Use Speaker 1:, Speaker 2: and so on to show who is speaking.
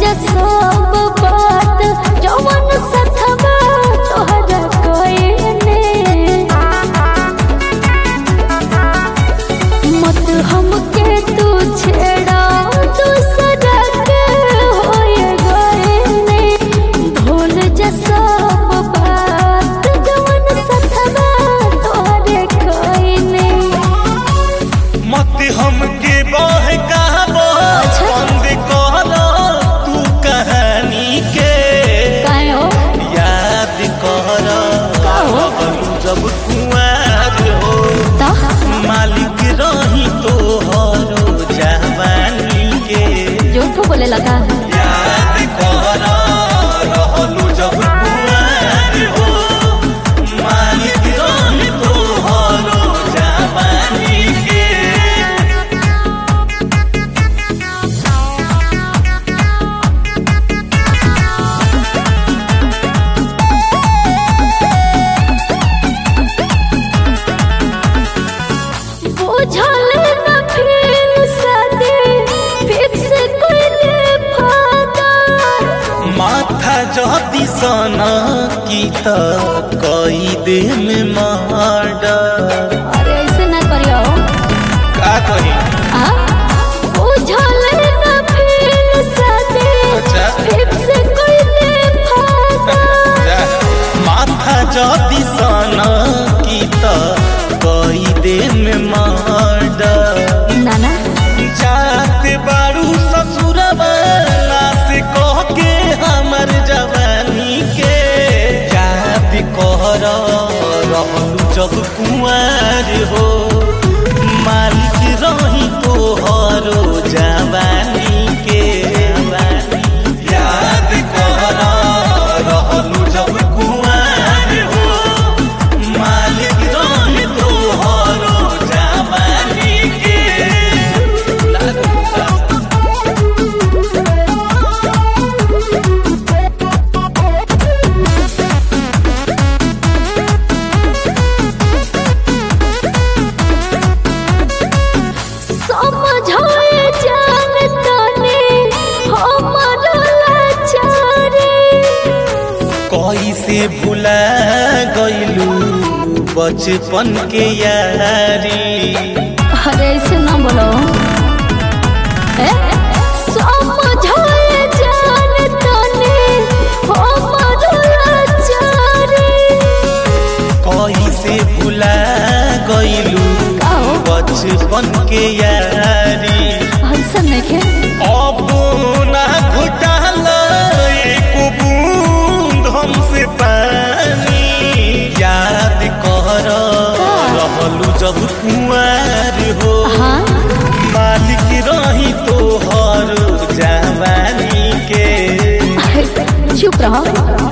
Speaker 1: जा सब बात जवन सथवा तोहरा कोइने मत हमके तू छेड़ा दूसरा के होए गइने भूल जा सब बात जवन सथवा तोहरे कोइने
Speaker 2: मत हमके बहकाबो
Speaker 1: अच्छा।
Speaker 2: बंद कर तू कहानी के
Speaker 1: काहे हो
Speaker 2: याद कर
Speaker 1: का हो?
Speaker 2: जब कुआर हो
Speaker 1: ता
Speaker 2: मालिक रही तो हरो जवानी के
Speaker 1: झूठ बोले लगा
Speaker 2: याद कर रहलू जब कुआर हो मालिक रही तो हरो जवानी के
Speaker 1: बुझल न फिर सदे फिक्स कोइले फादा
Speaker 2: माथा जदी सन की त कई दे में मर्डर
Speaker 1: अरे ऐसे ना करियो
Speaker 2: का कही
Speaker 1: आ बुझल न फिर सदे
Speaker 2: अच्छा।
Speaker 1: फिक्स कोइले फादा
Speaker 2: माथा जदी सन की त कई दे में मर्डर
Speaker 1: नाना
Speaker 2: जाते बारू ससुरबा से कह के हमर जवानी के याद कर रहलू जब कुंवर हो मालिक रही तो हरो जवानी के याद कर रहलू जब कुंवर हो मालिक रही तो हरो जवानी के
Speaker 1: समझाए जान तने हमर लाचारी
Speaker 2: कैसे भुला गइलू बचपन के यारी
Speaker 1: अरे ऐसे ना बोलो ए? समझाए जान तने हमर लाचारी
Speaker 2: कैसे भुला गइलू
Speaker 1: का हो?
Speaker 2: बचपन के यारी
Speaker 1: ऐसा नहीं
Speaker 2: अब ना घुटाला एको बूंद हमसे पानी याद कर रहलू जब कुंवर हो
Speaker 1: हाँ
Speaker 2: मालिक रही तो हर जवानी के
Speaker 1: चुप रहो